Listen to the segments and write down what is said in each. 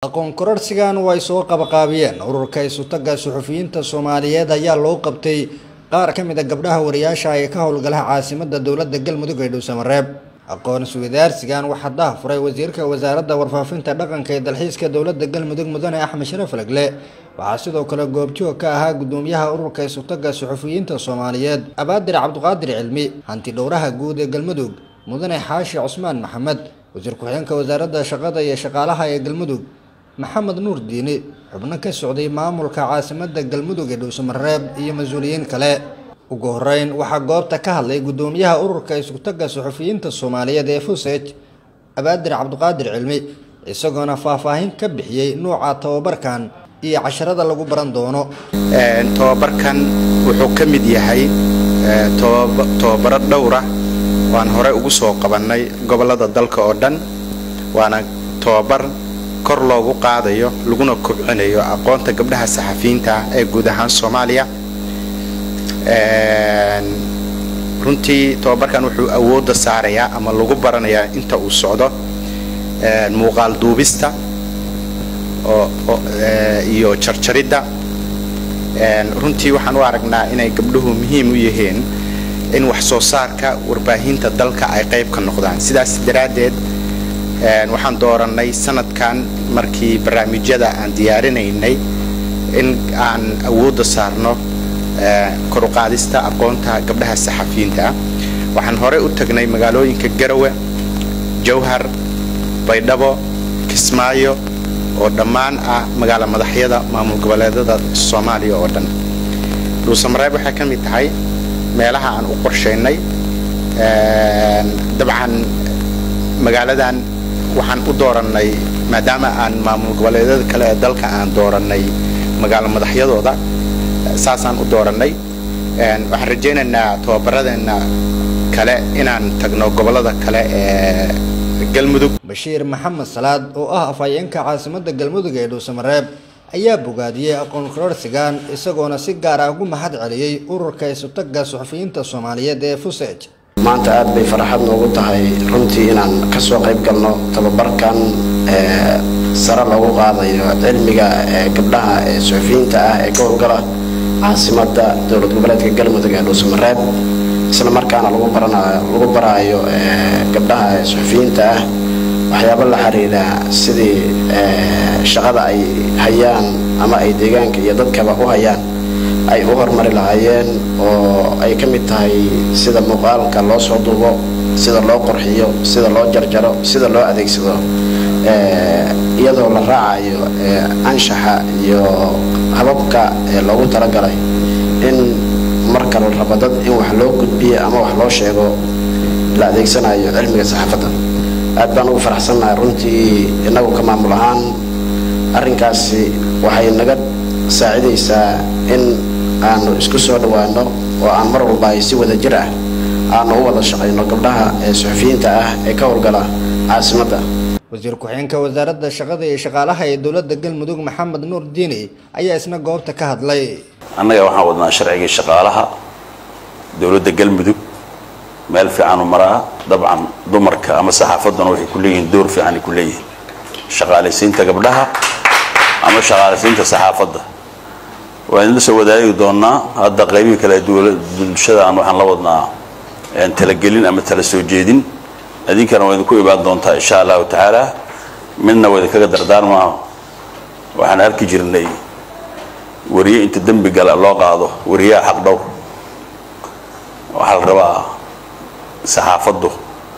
aqoon kororsigan way soo qabaqaabiyeen ururka isutaga suxufiyiinta soomaaliyeed ayaa loo qabtay qaar ka mid a gabdhaha wariyaasha ee ka howlgalaha caasimada dowladda galmudug ee dhuusamareeb aqoon isweydaarsigan waxaa daahfuray wasiirka wasaaradda warfaafinta dhaqanka ee dalxiiska dowladda galmudug mudane axmed sharaf lagle waxaa sidoo kale goobjoog ka ahaa gudoomiyaha ururka isutaga suxufiyiinta soomaaliyeed abaadir cabdiqaadir cilmi hanti dhowraha guud ee galmudug mudane xaashi cusmaan maxamed wasiir ku-xigeenka wasaaradda shaqada iyo shaqaalaha ee galmudug maxamed nuur diini xubno ka socday maamulka caasimada galmudug ee dhuusamareeb iyo mas-uuliyiin kale ugu horeyn waxaa goobta ka hadlay gudoomiyaha ururka isutaga suxufiyiinta soomaaliyeed ee fusej abaadir cabdiqaadir cilmi isagoona faahfaahin ka bixiyey nuuca tababarkan iyo casharada lagu baran doono tobabarkan wuxuu ka mid yahay tobabaro dhowra waan hore ugu soo qabannay gobollada dalka oo dhan waana tobabar kor loogu qaadayo laguna kobcinayo aqoonta gabdhaha saxafiyiinta ah ee guud ahaan soomaaliya runtii tobabarkan wuxuu awoodda saarayaa ama lagu baranayaa inta uu socdo muuqaal duubista iyo jarjaridda runtii waxaan u aragnaa inay gabdhuhu muhiim u yihiin in wax soo saarka warbaahinta dalka ay qayb ka noqdaan sidaas daraaddeed waxaan doorannay sanadkan markii barnaamijyada aan diyaarinaynay in aan awoodda saarno koruqaadista aqoonta gabdhaha saxafiyiinta ah waxaan horey u tagnay magaalooyinka garawe jawhar baydhabo kismaayo oo dhammaan ah magaalo madaxyada maamul goboleedada soomaaliya oo dhan dhuusamareeb waxay ka mid tahay meelaha aan u qorshaynay dabcan magaaladan waxaan u doorannay maadaama aan maamul goboleedyada kale ee dalka aan doorannay magaalo madaxyadooda saasaan u doorannay waxaan rajaynaynaa tobabaradeenna kale inaan tagno gobollada kale ee galmudug bashiir maxamed salaad oo ah afhayeenka caasimada galmudug ee dhuusamareeb ayaa bogaadiyey aqoon kororsigan isagoona si gaar ah ugu mahad celiyey ururka isutaga suxufiyiinta soomaaliyeed ee fusej maanta aad bay farxad noogu tahay runtii inaan ka soo qayb galno tababarkan sare loogu qaadayo cilmiga gabdhaha ee suxufiyiinta ah ee ka howlgala caasimada dowlad goboleedka galmudug ee dhuusamareeb isla markaana lagu baraayo gabdhaha suxufiyiinta ah waxyaabo la xiriira sidii shaqada ay hayaan ama ay deegaanka iyo dadkaba u hayaan ay u horumari lahaayeen oo ay ka mid tahay sida muuqaalka loo soo duubo sida loo qorxiyo sida loo jarjaro sida loo adeegsado iyadoo la raacayo anshaxa iyo hababka loogu talagalay in marka la rabo dad in wax loo gudbiyo ama wax loo sheego la adeegsanayo cilmiga saxaafadda aad baan ugu faraxsannahay runtii innagu ka maamul ahaan arrinkaasi waxay naga saacidaysaa in aanu isku soo dhowaano oo aan mar walba ay si wada jir ah aanu u wada shaqayno gabdhaha ee suxufiyiinta ah ee ka howlgala caasimadda wasiir ku-xigeenka wasaaradda shaqada iyo shaqaalaha ee dowladda galmudug maxamed nuur diini ayaa isna goobta ka hadlay annaga waxaan wadnaa sharcigii shaqaalaha dowladda galmudug meel fiican u maraa dabcan dumarka ama saxaafadduna waxay ku leeyihiin door fiicanay ku leeyihiin shaqaalaysiinta gabdhaha ama shaqaalaysiinta saxaafadda waan idinla soo wadaagi doonaa hadda qaybihii kale bulshada aan waxaan la wadnaa talagelin ama tala soo jeedin idinkana waa idinku imaan doontaa insha allahu tacaala midna waa idinkaga dardaarmaa waxaan arki jirnay wariye inta dembi gala loo qaado wariyaha xaq dhowr waxaa la rabaa saxaafaddu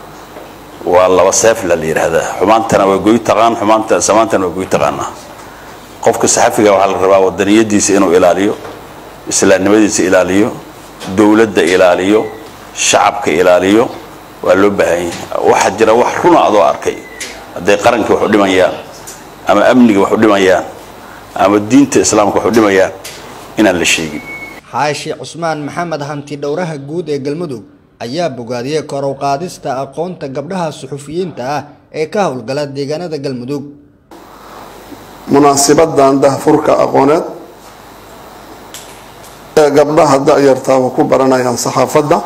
waa laba seefla la yidhaahdaa xumaantana waa goy taqaan xumaanta samaantana waa goy taqaanaa qofka saxafiga waxaa la rabaa wadaniyadiisa inuu ilaaliyo islaamnimadiisa ilaaliyo dowladda ilaaliyo shacabka ilaaliyo waa loo baahan yahay waxaa jira wax runa adoo arkay hadday qaranka wax u dhimayaan ama amniga wax u dhimayaan ama diinta islaamka wax u dhimayaan inaan la sheegin xaashi cusmaan maxamed hanti dhowraha guud ee galmudug ayaa bogaadiyey korow qaadista aqoonta gabdhaha suxufiyiinta ah ee ka howlgala deegaanada galmudug munaasibadan dahfurka aqooneed ee gabdhaha da-yartaaba ku baranayaan saxaafadda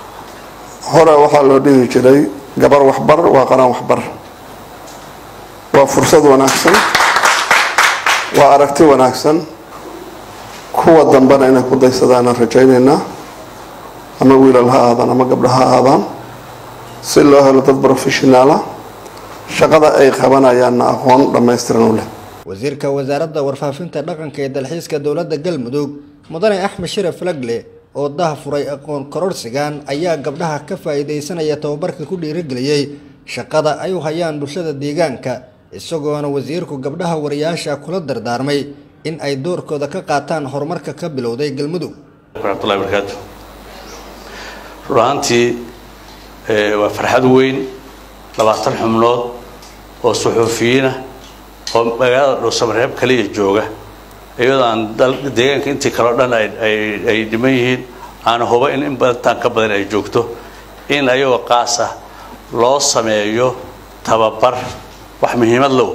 hore waxaa loo dhihi jiray gabar waxbar waa qaraan waxbar waa fursad wanaagsan waa aragti wanaagsan kuwa dambena inay ku daysadaanaan rajaynaynaa ama wiilal ha aadaan ama gabdha ha aadaan si loo helo dad professionaala shaqada ay qabanayaanna aqoon dhammaystiran u leh wasiirka wasaaradda warfaafinta dhaqanka ee dalxiiska dowladda galmudug mudane axmed sharaf lagle oo daha furay aqoon kororsigan ayaa gabdhaha ka faa-iideysanaya tababarka ku dhiirigeliyey shaqada ay u hayaan bulshada deegaanka isagoona wasiirku gabdhaha wariyaasha kula dardaarmay in ay doorkooda ka qaataan horumarka ka bilowday galmudug waraxmatullahi barakaatu run ahaantii waa farxad weyn labaatan xubnood oo suxuufiyiina oo magaalada dhuusamareeb kaliya jooga iyadoo aan deegaanka intii kaleo dhan ay dhiman yihiin aana huba in in badantaan ka badan ay joogto in ayagoo qaas ah loo sameeyo tababar wax muhiimad low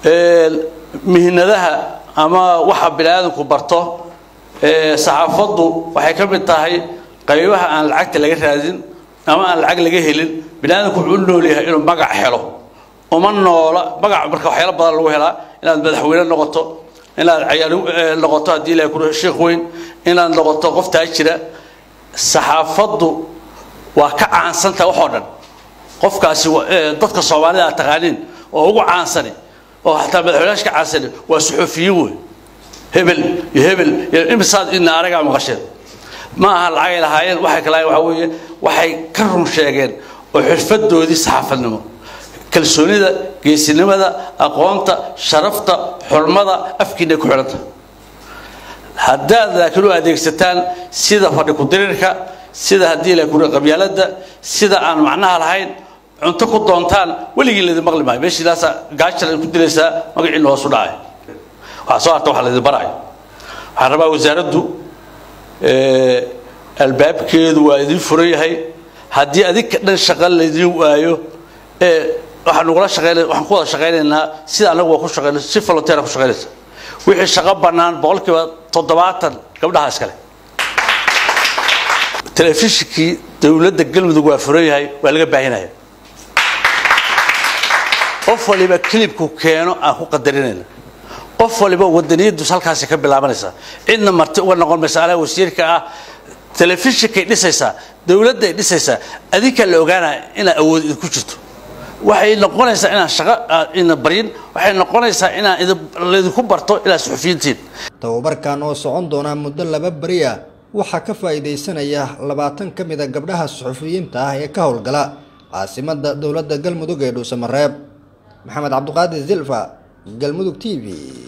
mihnadaha ama waxa bini aadamku barto saxaafaddu waxay ka mid tahay qaybaha aan lacagta laga raadin ama aan lacag laga helin bini aadamku wuxuu u nool yahay inuu magac helo uma noola magac marka waxyaalo badan lagu helaa inaad madaxweyne noqoto inaad cayaal noqoto haddii ilahay ku sheekh weyn inaad noqoto qof taajira saxaafaddu waa ka caansantaha waxoo dhan qofkaasi dadka soomaalida aad taqaaniin oo ugu caansani oo xataa madaxweynayaasha ka caansani waa suxuufiyiin wey hebel iyo hebel iyo imisaad ina anagaa maqasheen ma aha lacagay lahaayeen waxay kala waxaa weeye waxay ka run sheegeen oo xirfadoodii saxaafadnimo kalsoonida geesinimada aqoonta sharafta xurmada afkiinay ku xidhanta haddaad laakiin u adeegsataan sida fadhi ku-dirirka sida haddii la kuri qabyaalada sida aan macnaha lahayn cunto ku doontaan weligii laydin maqli maayo meeshiidaasa gaajala ku dilaysaa magaciina hoosu dhacay waxaa soo harta waxa laydin baraayo waxaan rabaa wasaaraddu albaabkeedu waa idin furan yahay haddii adinka dhan shaqa laydin waayo waxaan nugula shaqeyn waxaan ku wada shaqaynaynaa sida anagu waa ku shaqeyna si volunteer ku shaqeynaysa wixii shaqo bannaan boqolkiiba toddobaatan gabdhaha iskale telefishinkii dowladda galmudug waa furan yahay waa laga baahinaya qof waliba kilibku keeno aan ku qadarinayna qof waliba wadaniyadus halkaasi ka bilaabanaysaa cidna marti uga noqon maysa anaa wasiirka ah telefishinkay dhisaysaa dowladday dhisaysaa adinkaa la ogaanaya inaa awood idinku jirto waxay noqonaysaa inaan shaqo ina baryin waxay noqonaysaa inaan laydinku barto inaad suxufiyiintiin tababarkan oo socon doonaa muddo laba beri ah waxaa ka faa-iideysanaya labaatan ka mid a gabdhaha suxufiyiinta ah ee ka howlgala caasimada dowladda galmudug ee dhuusamareeb maxamed cabdiqaadir zilfa galmudug t v